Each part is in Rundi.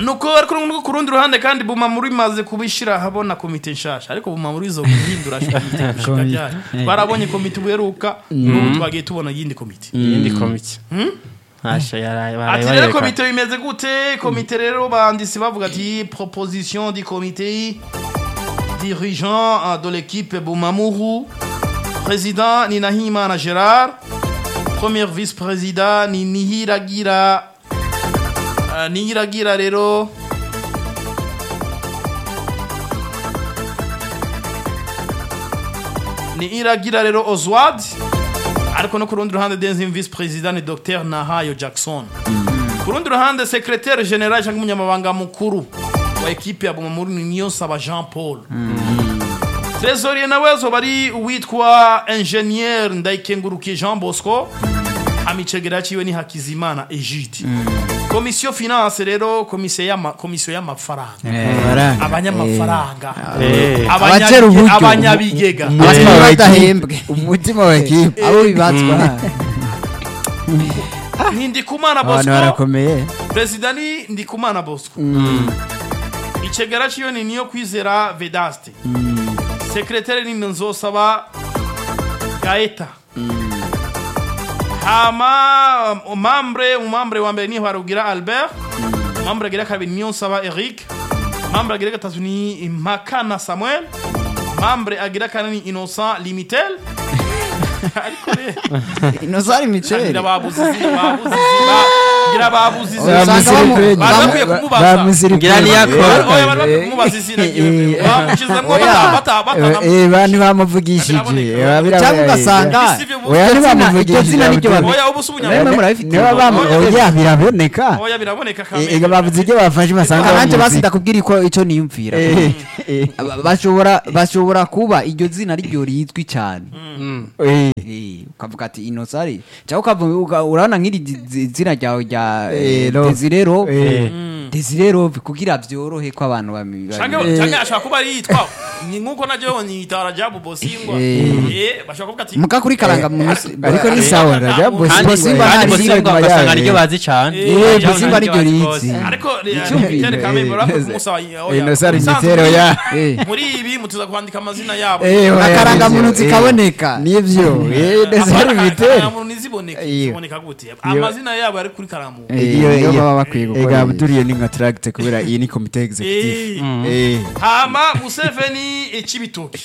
nuko ariko nuko ku rundi ruhande kandi bumamuru imaze kubishyira ahabona komite nshasha ariko bumamuru izo guhindura komite gushika ryari twarabonye komite ubuheruka n'ubu twagiye tubona iyindi komite iyindi komite ntasha yaraye ati rero barayereka komite bimeze gute komite rero banditse bavuga ati proposition du comité dirigeant euh, de l'équipe bumamuru président ni nahimana gérard premier vice-président ni nihiragira uh, nihiragira rero ni iragira rero oswald ariko no ku rundi ruhande denzim vice president ni dr nahayo jackson ku rundi ruhande secretaire general cyangwa umunyamabanga mukuru wa ekipe ya bumamuru ni niyonsaba jean paul trésorier nawe azoba ari uwitwa ingenieur ndayikengurukiye jean bosco amicegera ciwe ni hakizimana egide komisiyo finance rero komisiyo y'ama- komisiyo y'amafaranga abanyamafaranga Eh, abanya- Abacera uburyo. abanyabigega Umutima Eh. wa badahembwe umutima wa ekipe abo bibatswa ni ndikumana abantu bosco barakomeye perezida ni ndikumana bosco icegera ciwe ni niyo kwizera vedaste sekretari ni nzosaba gaeta hama umambre umambre wa mbere ni harugira albert umambre agira kabiri niyo nsaba eric umambre agira gatatu ni makana samuel umambre agira kane ni innocent limitel ariko rero inozari miceri ngira babuze izina babuze izina ngira babuze izina Usanga bamu- bari bakwiye kumubaza ngira niyakora oya bari bakwiye kumubaza izina ryiwe bamushizemo bata bata bata bantu bamuvugishije Biraboneka. cyangwa ugasanga Sivyo oya iryo zina- ntibamuvugishije iryo zina niryo babi- oya ubu si Namwe ubunyamwuga murabifite niba bamu oya biraboneka oya biraboneka ega kamere bavuze ibyo bafashe basanga nanjye bamuzi. basi ndakubwira ko icyo niyumvira Eh, eh, Aba- bashobora bashobora kuba iryo zina ryo rizwi cyane eh, Eh, ukavuga ati inosari cyangwa ukavuga uka- urabona nk'iri zi- zi- zina ryawe rya Eh, eh, Love. Desire Love Eh. Desire Love kugira byorohe ko abantu bami- canke bami- canke ashaka kuba ari yitwa ni nkuko najyewe nyitara jabu bosingwa Eh. eh bashaka kuvuga ati muka kuri karanga munsi ariko ni sawa rajya Kandi- bosi kandi Bosimba kandi ntari Bosimba inyuma ugasanga yayo. niryo bazi cyane Eh, Cyangwa Bosimba niryo niryo bazi rizi. rwose. ariko Icyumviro, Pierre Kamembe eh, bakwiye eh, kumusaba eh, Innocent ubusanzwe Mitero, muri- ya. Eh. muri ibi mutuza kwandika amazina yabo Eh, oya, Akarangamuntu nivyo, eh, zikaboneka. nivyo eh, desire Apana, miteri akarangamuntu ntiziboneke Iyo. ziboneka gute amazina yabo ari kuri karamu Eh, iyo niyo iyo baba bakwiye gukora ega ibi. buturiye ni nka tracte kubera iyi ni comité executive Eh. eh hama museveni icibitoki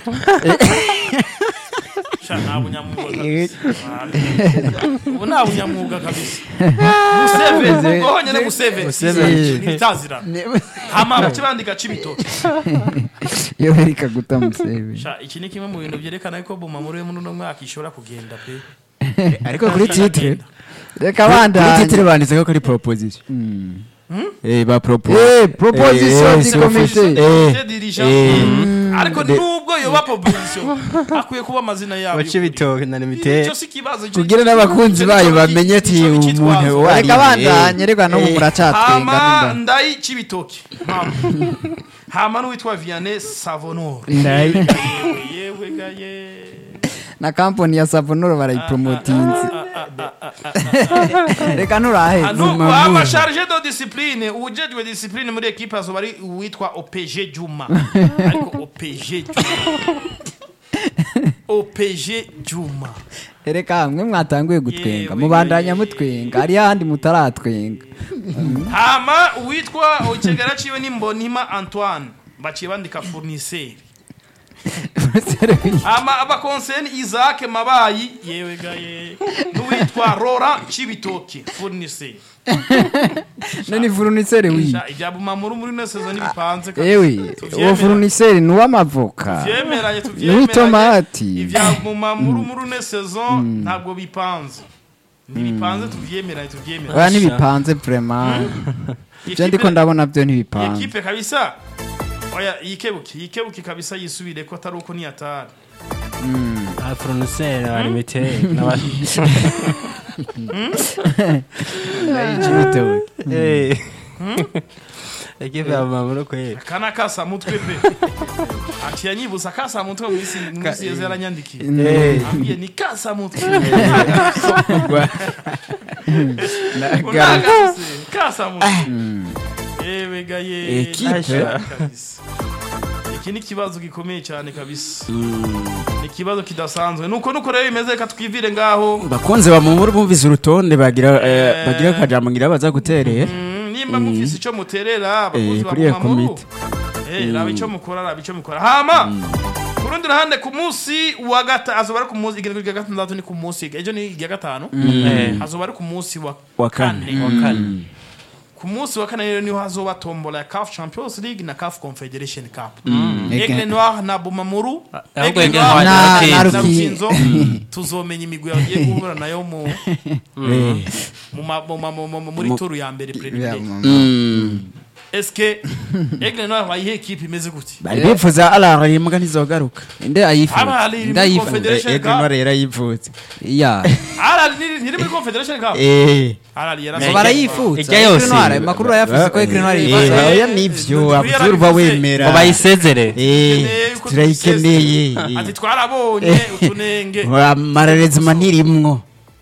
sha nta bunyamwuga kabisa ubu nta bunyamwuga kabisa museveni ubwo honyine museveni Museveni. ntitazirana hama bace bandika cibitoki iyo berika guta musebe sha iki ni kimwe mu bintu byerekana ko buma muri muri uno mwaka ishobora kugenda pe ariko kuri titre reka kuri bandanye titre banditse ko ari proposition eh ba propose Eh, proposition Eh, du si comité. officiel. Comité eh dirigeant. eh. ariko De- nubwo yoba proposition akwiye kuba amazina yabo baca ibitoki na limite icyo si ikibazo icyo- kugira n'abakunzi bayo bamenye ati icyo umuntu cyitwazo. uwo ari reka we. bandanye reka no mu Eh. muracatwenga hama n'inda. ndayi cibitoki hama hama n'uwitwa vianney savonor Ndayi. yewe yewe gaye na kampani ya savonoro barayipromotinze reka nurahe nuko hama charge de discipline uwujejwe discipline muri ekipe azoba ari uwitwa opg juma ariko opg juma opg juma reka mwe mwatanguye gutwenga Yewe, mubandanya yewe. mutwenga hari handi mutaratwenga hama uwitwa ikigara ciwe ni mbonima antoine baciye bandika fournisseur hama abakonseni isaac mabayi yewe gaye n'uwitwa rora cibitoki fournisseur nani furuniseri wi Sha, ibya bumamuru muri ino sezo ntibipanze kabisa. ewe uwo Tuvyemera. furuniseri ni uw'amavoka tuvyemeranye ni tuvyemeranye uw'itomati ibya bumamuru muri ino sezo ntabwo bipanze ntibipanze tuvyemeranye tuvyemeranye oya ntibipanze vrema je ndiko ndabona byo ntibipanze ekipe kabisa oya yikebuke yikebuke kabisa yisubire ko atari uko niyatari abaforonuseri na limite n'aba ekipe ya mamuro kweli kana kasa mutwe pe ati yanyibuza kasa mutwe mu isi mu isi yeze yaranyandikiye Eh. ambwiye ni kasa mutwe Nagara- Unagase, kasa mutwe yewe ga ye Ekipe. kabisa iki ni ikibazo gikomeye cyane kabisa ni ikibazo kidasanzwe nuko nuko rero bimeze reka twivire ngaho bakunze bamumura bumvise urutonde bagira eh, bagira akajambo ngira baza gutereye Mm, nimba mufise icyo muterera abakozi Eh, ba kuri iyo Gumamuru. komite. Eh, raba icyo mukora raba icyo mukora hama ku rundi ruhande ku munsi wa gatanu azoba ari ku munsi igendwa rya gatandatu ni ku munsi ejo ni irya gatanu Eh. azoba ari ku munsi wa wa kane wa kane ku munsi wa kane rero niho hazoba tombola ya CAF Champions League na CAF Confederation Cup Ege- Aigle Noir na Bumamuru ahubwo Aigle Aigle Noir Noir na- na na Rukinzo. na Ruki- Rukinzo tuzomenya imigwi yagiye guhura nayo mu Eh, mu ma- mu ma- mu ma- muri Mu- turu ya mbere Ya, preliminaire mm. eske Aigle Noir bayihe ekipe imeze gute bari bifuza arara imbwa ntizogaruka inde ayifuza Abari muri inde ayifuza Confederation ege Cup. ntore yarayivutse ya Arali ni- ntiri muri Confederation Cup eh Arali ngo yarasabye barayifuza Ijya yose. Aigle Noir, amakuru urayafise ko Aigle Noir Eh, yifuza oya nivyo Turi abuzuru uba yarabivuze. wemera ngo bayisezere Eh, Dukeneye yuko turayikeneye tubisesa. ati twarabonye utunenge amararezima ntirimwo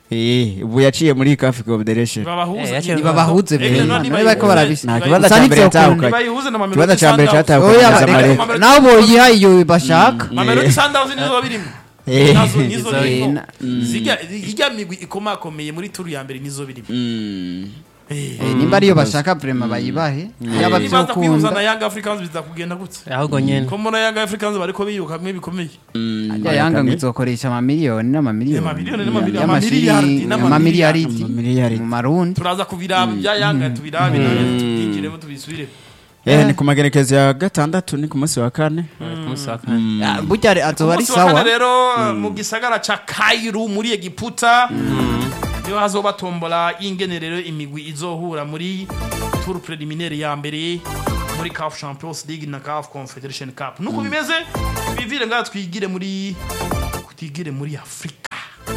Eh, ubu yaciye muri CAF Confederation Eh, babahuze yaciye- ntibabahuze Aigle bene Noir niba bariko barabisa nta ntibayihuze. kibazo Gusa cya mbere nivyo yatahukanye ntibayihuze na Mamelodi ikibazo cya mbere Sundowns. cyatahukanye oya na reka- Zamalek Mamelodi nabo boyiha iyo bashaka Mamelodi Sundowns nizo birimo Eh. nazo nizo Izo- birimo na- zijya ijya migwi ikomakomeye muri turu ya mbere nizo birimo Mm. Eh. Eh, nimba ariyo bashaka vrema bayibahe yaba niba baza kwihuza na vyokunda Young Africans biza kugenda gute ahubwo nyene ko mbona Young Africans bariko biyuka bimwe bikomeye ajya yanga ngo izokoresha amamiliyoni n'amamiliyoni Amamiliyoni n'amamiliyoni, Y'amashiri- amamiliyardi n'amamiliyardi. amamiliyaridi Amamiliyaridi. mu marundi turaza kubiraba ibya Yanga tubirabe tubyinjiremo tubisubire Eh, ni ku magerekezo ya gatandatu ni ku munsi wa kane ku munsi wa kane Ah, burya re- azoba ari umunsi wa kane sawa rero mu gisagara ca Kairu muri Egiputa niho hazoba tombola y'ingenerero imigwi izohura muri tour preliminaire ya mbere muri CAF Champions League na CAF Confederation Cup nuko bimeze bivire ngaha twigire muri twigire muri Afrika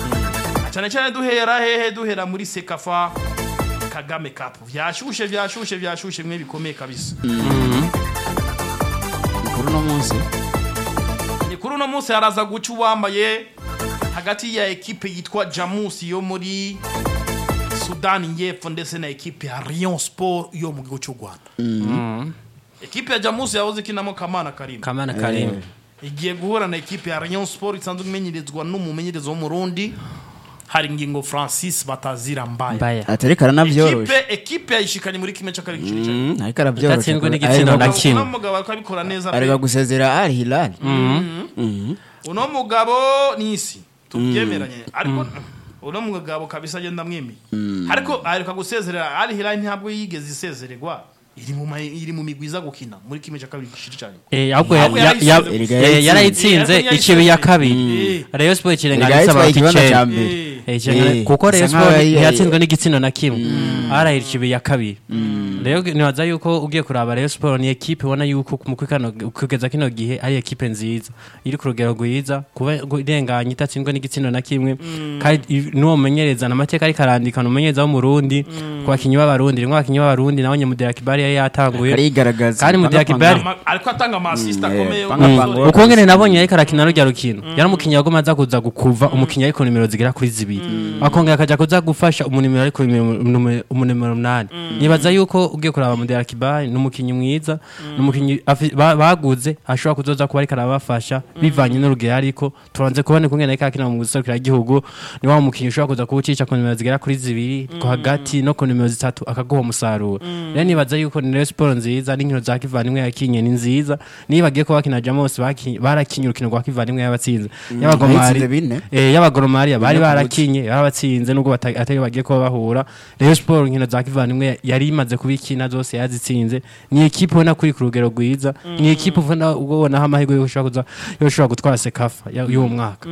cyane cyane duhera hehe duhera muri Sekafa Kagame Cup vyashushe vyashushe vyashushe mwe bikomeye kabisa kuri uno munsi ni kuri uno munsi haraza guca uwambaye hagati ya ekipe yitwa jamusi yo muri sudani y'epfo ndetse na ekipe ya rion sport yo mu gihugu cy'u rwanda ekipe ya jamusi yahoze ikinamo kamana karimba kamana karimba igiye guhura na ekipe ya rion sport isanzwe imenyereezwa n'umumenyereza w'umurundi hari ingingo francis batazira mbaya mbaya atariko aranavyoroshe ekipe ekipe yayishikanye muri kimwe cya kabiri giciro cya nyuma Mm, ariko aravyoroshe Idatsinzwe n'igitsina na Ariko- kimwe. uno mugabo ariko abikora neza pe. areka gusezera Al Hilal Mhm. uno mugabo ni isi tubyemeranye ariko uno mugabo kabisa agenda mwemeye ariko aheruka gusezerera ari hilali ntabwo yigeze isezererwa iri mu ma- iri mu migwi iza gukina muri kimwe cya kabiri gishiri cyane Eh, ahubwo ya- Ahubwo ya- yarayitsinze. ya- Erega eh, yarayitsinze. yarayitsinze Eh, ariko ikibi ya yarayitsinze. kabiri Eh. rayon sport Erega ikirenganisa yitwaye abantu ikibanza icenda ca mbere Eh. Eh, ikirenga- Eh, kuko rayon bisa nkaho sport yari- ntiyatsinzwe n'igitsina na kimwe arahira ikibi ya kabiri rero nibaza yuko ugiye kuraba rayon sport ni ekipe ubona yuko mu kano kugeza kino gihe ari ekipe nziza iri ku rugero rwiza kuba irenganye idatsindwa n'igitsina na kimwe kandi i- n'uwo mumenyereza amateka ariko arandikana umumenyereza w'umurundi ku bakinnyi b'abarundi rimwe abakinnyi b'abarundi nawe nyamudera kibari yari yatanguye arigaragaza Kandi mu gihe Kibali- Ama- ariko atanga amasisita Mm, akomeye eh, wo panga mu panga. basore. uko ngene nabonye ariko arakina rujya rukino yari umukinnyi wagoma aza kuza gukuva umukinnyi ariko nimero zigera kuri zibiri akongera akajya kuza gufasha umunimero ariko umunimero umunani nibaza yuko ugiye kuraba mudera kibari ni umukinnyi mwiza ni umukinnyi afi- ba- baguze ashobora kuzoza kuba ariko arabafasha bivanye n'urugero ariko turanze kubona uko ngene ariko akina mu guserukira igihugu ni wa mukinnyi ushobora kuza kuba ucisha ku nimero zigera kuri zibiri ku hagati no ku nimero zitatu akaguha umusaruro rero nibaza yuko ni rero siporo nziza n'inkino za kivandimwe yakinye ni nziza niba bagiye kuba bakina jamos baki- barakinye urukino rwa kivandimwe yabatsinze y'abagomari bayitsinze bine. eh, y'abagoromariya bari Bine ku barakinye yarabatsinze nubwo bata- atari bagiye kuba bahura rero siporo inkino za kivandimwe yari imaze kubikina zose yazitsinze ni ekipe ubona kuri ku rugero rwiza ni ekipe ubona ubonaho amahirwe yo gushobora kuza- yo gushobora gutwara sekafa ya- y'uwo mwaka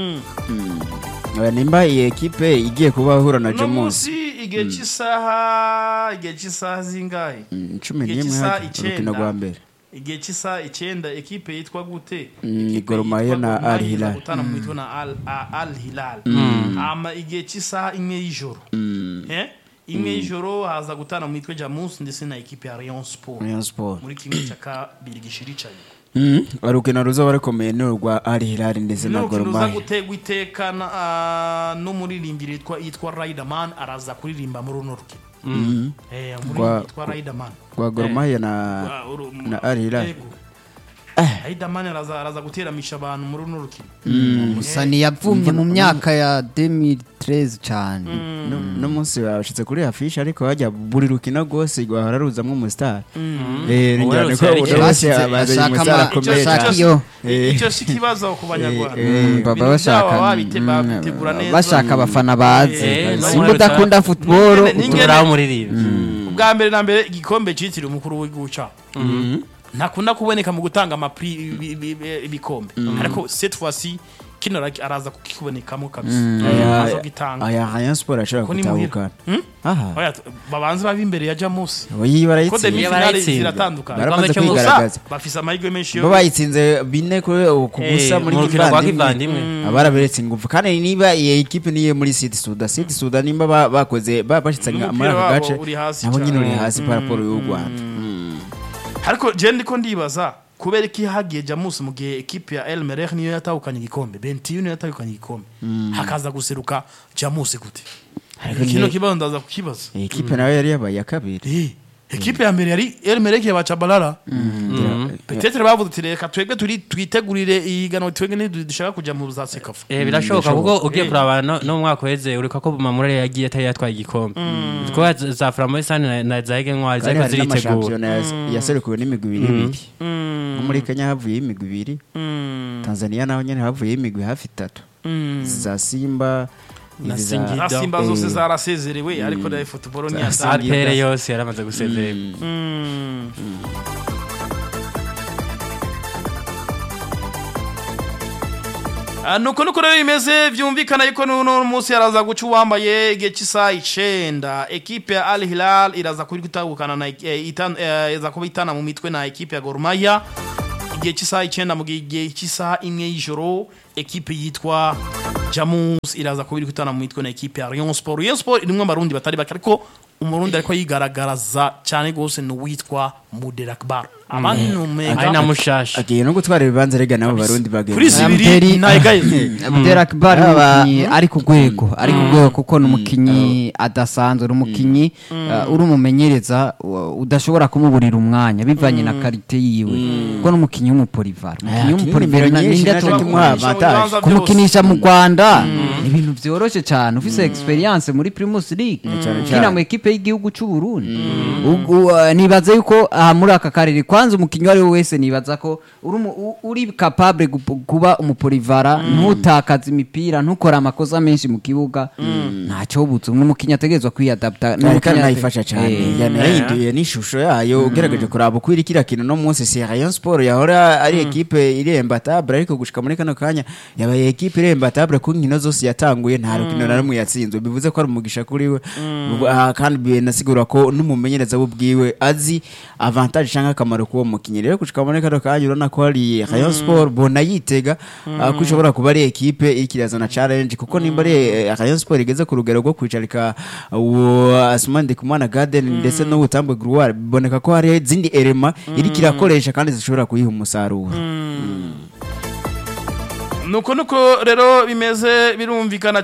Oya, nimba iyi ekipe igiye kuba ahura na uno Jamus munsi igihe cy'isaha igihe cy'isaha zingahe Mm, cumi Igihe n'imwe cy'isaha haje urukino icenda. rwa mbere igihe cy'isaha icyenda ekipe yitwa gute Mm, Ekipe Gor Mahia yitwa na Gor Mahia Al Hilal. iza gutana mu mitwe na Al- A- Al Hilal hama igihe cy'isaha imwe y'ijoro Eh? imwe y'ijoro haza gutana mu mitwe Jamus ndetse na ekipe ya Rayon Sport Rayon Sport muri kimwe cya kabiri gishiri cyane Mm, urukino ruzoba rukomeye ni urwa Al Hilal ndetse na Gor n'urukino ruza Mahia gutegwa iteka na- ah, n'umuririmbyi yitwa yitwa Riderman araza kuririmba muri runo rukino eh Kwa- muri yitwa Riderman kwa Gor Mahia na Ah, uru- na Al Hilal. Yego. Riderman araza araza guteramisha abantu muri runo rukino gusa ntiyavumye mu myaka ya 2013 cyane no- no munsi bashitse kuri afishe ariko hajya buri rukino rwose rwahora ruzamwo umustar eh Ubu njyane rero ko cyari buri ikibazo. wese Basize- abaza bashaka umustar ama- akomeye bashaka cyane iyo Eh. icyo si ikibazo ku banyarwanda Eh, Mm, baba Ibintu bashaka byabo babite- mm, babitegura neza. bashaka abafana bazi Eh, simba no, udakunda football Nyene- nyene- turaho umuririmbyi ubwa mbere na mbere igikombe cyitiriwe umukuru w'igihugu cyacu ntakunda kuboneka mu gutanga amapri ibi- ibi- ibi- ibikombe ariko cette fois-ci kino ara- araza kukibonekamo kabisa Aya- aza gitanga aya Rayon Sport ashobora Ko ni muhira. gutahukana Hmm? aha Oya, babanze babe imbere ya Jamus oyi ko barayitsinze demi Iyo finale barayitsinze. ziratandukanye baramaze Igikombe cyo kwigaragaza Gusa bafise amahirwe menshi yo bo bayitsinze bine kuri ku busa muri mu rukino rwa kivandimwe kivandimwe abaraberetse ingufu kandi niba iyi ekipe niye muri Sud Sudan Sud Sudan nimba ba- bakoze ba- bashitse N'umupira muri aka wabo gace uri hasi nabo nyine cyane. uri hasi par rapport y'u Rwanda ariko je ndiko ndibaza kubera iki hagiye Jamus mu gihe ekipe ya El Merreikh niyo yatahukanye igikombe Bentiu niyo yatahukanye igikombe hakaza guseruka Jamus gute Ariko kino ni- kibazo ndaza kukibaza iyi ekipe nayo yari yabaye iya kabiri Eh, ekipe ya mbere yari El Merreikh ya Bachabalala petetre bavuze ati reka twebwe turi twitegurire ihiganwa twebwe ntidushaka kujya mu za sekafa Eh, birashoboka kuko ugiye Eh. kuraba no no mu mwaka uheze ureka ko Mamurere yagiye atari yatwaye igikombe kuko za- za Flamboyant na- na Zaige Ntwari kandi zariko hari ziritegura n'amashampiyona yas- yaserukiwe n'imigwi ibiri ibiri nko muri Kenya havuyeho imigwi ibiri Tanzania naho nyine havuyeho imigwi hafi itatu za Simba Na izi za- Singida. za simba zose Eh. zarasezerewe ariko na football Za ntiyatanga Singida. APR yose yaramaze gusezererwa Mm. Ah, nuko nuko rero bimeze byumvikana yuko n'uno munsi yaraza guca uwambaye igihe cy'isaha icenda ekipe ya Al Hilal iraza kuri gutahukana na eh, itan- eh, iza kuba itana mu mitwe na ekipe ya Gor Mahia igihe cy'isaha icenda mu gihe cy'isaha imwe y'ijoro ekipe yitwa Jamus iraza kuba iri gutana mu mitwe na ekipe ya Rayon Sport Rayon Sport irimwo abarundi batari bake ariko umurundi ariko yigaragaraza cyane gose ni uwitwa Muderakbar abandi ni ari umega na mushasha agiye no gutwara ibibanza rega nabo barundi kuri bagenzi zibiri Amteri- ntayigaye Abdel Akbar ni Aba- umukinnyi ari ku rwego ari ku rwego kuko ni umukinnyi adasanzwe ni umukinnyi uh, uri umumenyereza uh, udashobora kumuburira umwanya bivanye na karite yiwe kuko ni umukinnyi w'umupolivar umukinnyi w'umupolivar nimero na- nyinshi ninde naje tu- kimuha avantage. kumukinisha mu Rwanda ni ibintu byoroshye cyane ufise experience muri Primus League cyane ukina cyane. mu ekipe y'igihugu cy'u Burundi Ugu- uh, nibaza yuko aha muri aka karere kwanza umukinnyi uwo ari we wese nibaza ko uri umu- u- uri capable gu- kuba umupolivara ntutakaze imipira ntukore amakosa menshi mu kibuga ntacyo butse n'umukinnyi ategerezwa kwiyadapta kandi n'umukinnyi ate- nayifasha cyane Eh, yanahinduye n'ishusho yayo ugerageje kuraba uko iri kiriya kintu no munsi si Rayon Sport yahora ari ekipe irembatabure ariko gushika muri kano kanya yabaye ekipe irembatabure ku nkino zose yatanguye nta rukino na rumwe yatsinzwe bivuze ko ari umugisha kuri we Ah, kandi binasigura ko n'umumenyereza we ubwiwe azi avantage cyangwa akamaro k'uwo mukinnyi rero gushika muri kano kanya urabona ko hari Rayon Sport bona yitega ah, ko ishobora kuba ari ekipe ikirazana challenge kuko nimba ari eh, Rayon Sport igeze ku rugero rwo kwicarika uwo Asman Ndikumana Garden ndetse n'ubutambwe Gruwar biboneka ko hari izindi elema iri kirakoresha kandi zishobora kuyiha umusaruro nuko nuko rero bimeze birumvikana